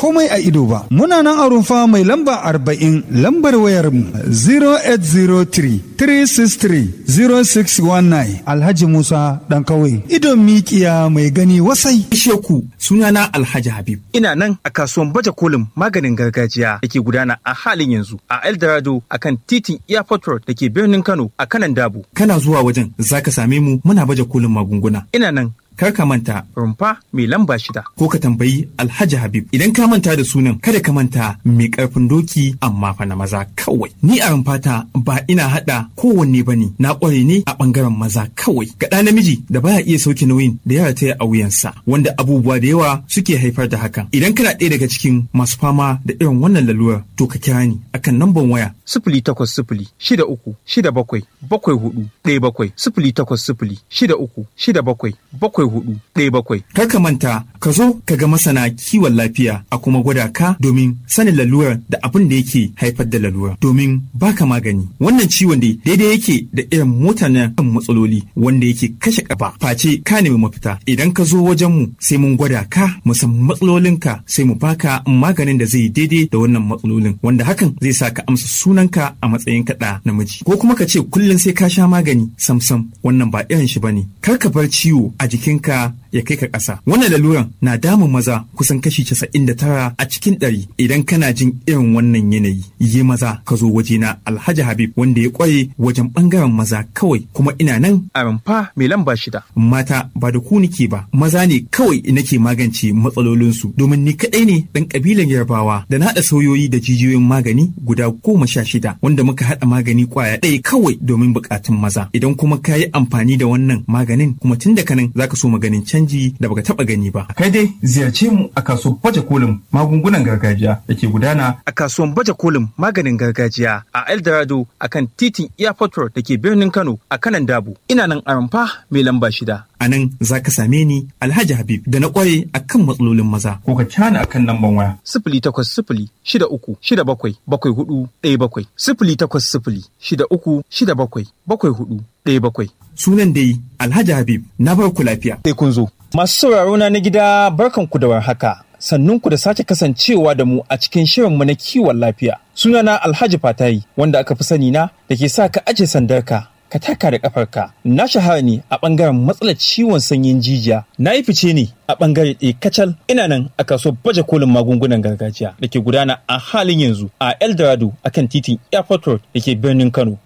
komai a ido ba. Muna nan a rumfa mai lamba arba'in lambar wayar mu 0803 363 0619 Alhaji Musa ɗan kawai. Idon mikiya mai gani wasai. Sheku sunana Alhaji Habib. Ina nan a kasuwan baje kolin maganin gargajiya da ke gudana a halin yanzu a Eldorado a kan titin Airport Road da ke birnin Kano a kanan Dabo. Kana zuwa wajen za ka same mu muna baje kolin magunguna. Ina nan Kar ka manta rumfa mai lamba shida. ko ka tambayi Alhaji Habib. Idan ka manta da sunan kada ka manta mai karfin doki amma fa na maza kawai. Ni a rumfata ba ina hada kowanne bane na kware ne a bangaren maza kawai. Ga ɗa namiji da baya iya sauke nauyin da ya rataya a wuyansa wanda abubuwa da yawa suke haifar da hakan. Idan kana ɗaya daga cikin masu fama da irin wannan lalurar to ka kira ni akan namban waya Sifili takwas sifili shida uku shida bakwai bakwai hudu ɗaya bakwai sifili takwas sifili shida uku shida bakwai bakwai hudu ɗaya bakwai. Kar ka manta ka zo ka ga masana kiwon lafiya a kuma gwada ka domin sanin lalurar da abin da yake haifar da lalurar domin baka magani. Wannan ciwon dai daidai yake da irin mota na kan matsaloli wanda yake kashe kafa face ka nemi mafita. Idan ka zo wajen mu sai mun gwada ka mu san matsalolinka sai mu baka maganin da zai daidai da wannan matsalolin wanda hakan zai sa ka amsa sunanka a matsayin kaɗa namiji. Ko kuma ka ce kullum sai ka sha magani samsam wannan ba irin shi bane. Kar ka bar ciwo a jikinka ya kai ka ƙasa. Wannan laluran na damun maza kusan kashi casa'in da tara a cikin ɗari. Idan kana jin irin wannan yanayi, yi maza ka zo wajena Alhaji Habib wanda ya ƙware wajen ɓangaren maza kawai kuma ina nan A rumfa mai lamba shida. mata ba da ku nike ba maza ne kawai nake magance matsalolinsu domin ni kaɗai ne ɗan ƙabilan yarbawa da na haɗa sauyoyi da jijiyoyin magani guda goma sha shida wanda muka haɗa magani ƙwaya ɗaya kawai domin buƙatun maza idan kuma ka yi amfani da wannan maganin kuma tun daga nan zaka so maganin canji da baka taɓa gani ba. Kai dai ziyarce mu a kasuwar baje kolin magungunan gargajiya da ke gudana A kasuwan baje kolin maganin gargajiya a Eldorado a kan titin Airport Road da ke birnin Kano a kanan Dabo. Ina nan a rumfa mai lamba shida. A nan za ka same ni Alhaji Habib da na ƙware akan matsalolin maza. ko ka cana akan lamban waya. Sifili takwas sifili shida uku shida bakwai bakwai hudu ɗaya bakwai. Sifili takwas sifili shida uku shida bakwai bakwai hudu ɗaya bakwai. Sunan dai Alhaji Habib na bar ku lafiya. Sai kun zo. Masu sauraro na na gida barkanku da warhaka. Sannunku da sake kasancewa da mu a cikin shirinmu na kiwon lafiya. Sunana Alhaji Fatayi wanda aka fi sani na da ke sa ka aje sandarka ka taka da kafarka. Na shahara ne a ɓangaren matsalar ciwon sanyin jijiya. Na yi fice ne a ɓangare ɗaya kacal ina nan a kasuwar baje kolin magungunan gargajiya da ke gudana a halin yanzu a Eldorado akan titin Airport Road da ke birnin Kano